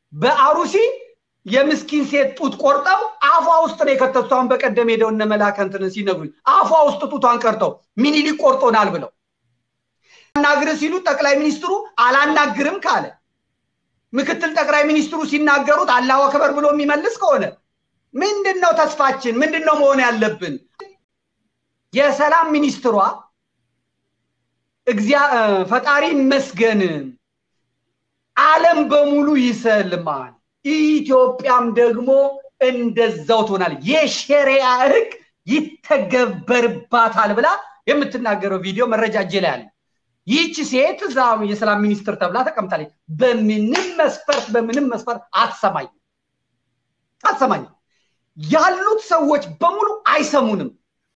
በአሩሲ የምስኪን ሴት ጡት ቆርጠው አፏ ውስጥ ነው የከተቱት። አሁን በቀደም ሄደው እነ መላከ እንትን ሲነግሩኝ አፏ ውስጥ ጡቷን ቀርተው ሚኒሊክ ቆርጦናል ብለው አናግር ሲሉ ጠቅላይ ሚኒስትሩ አላናግርም ካለ ምክትል ጠቅላይ ሚኒስትሩ ሲናገሩት አላሁ አክበር ብሎ የሚመልስ ከሆነ ምንድን ነው ተስፋችን? ምንድን ነው መሆን ያለብን? የሰላም ሚኒስትሯ ፈጣሪ ይመስገን ዓለም በሙሉ ይሰልማል፣ ኢትዮጵያም ደግሞ እንደዛው ትሆናል፣ የሸሪያ ሕግ ይተገበርባታል ብላ የምትናገረው ቪዲዮ መረጃ እጄ ላይ አለ። ይህች ሴት እዛ የሰላም ሚኒስትር ተብላ ተቀምጣለች። በምንም መስፈርት በምንም መስፈርት አትሰማኝም አትሰማኝም። ያሉት ሰዎች በሙሉ አይሰሙንም።